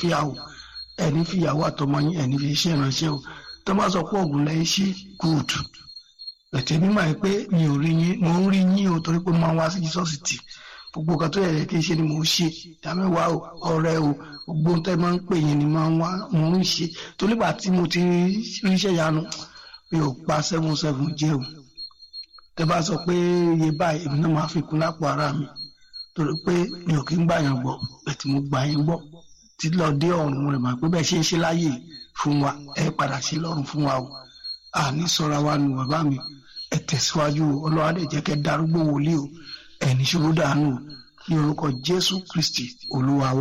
àlàáfíà o ẹni fi ìyàwó àtọmọ yín ẹni fi iṣẹ́ ìránṣẹ́ o tó bá sọ pé ògùn lẹ́yìn sí good ẹ̀tẹ̀ mímọ̀ ẹ pé mi ò rí yín mo ń rí yín o torí pé mo máa ń wá sí Jesus tì gbogbo nǹkan tó yẹ kí n ṣe ni mò ń ṣe ìdámẹ́wàá o ọ̀rẹ́ o gbogbo ohun tẹ́ máa ń pè yín ni máa ń wá mò ń ṣe torí gbà tí mo ti ríṣẹ́ yanu mi ò pa seven seven jẹ́ o tẹ́ bá sọ pé iye báyìí èmi náà máa fi kún lápò ara mi torí pé mi ò kí ń gbà yàn gbọ́ bẹ́ẹ̀ tí mo gbà yín gbọ́ tí lọ dé ọ̀run rẹ̀ mà pé bẹ́ẹ̀ ṣe ń ṣe láàyè fún wa ẹ padà sí lọ́run fún wa o àní sọra wa nù bàbá mi ẹ tẹ̀síwájú ọlọ́wádé jẹ́ kẹ́ darúgbó wòlíì o ẹni ṣòro dànù ní orúkọ Jésù Kristi Olúwa wa.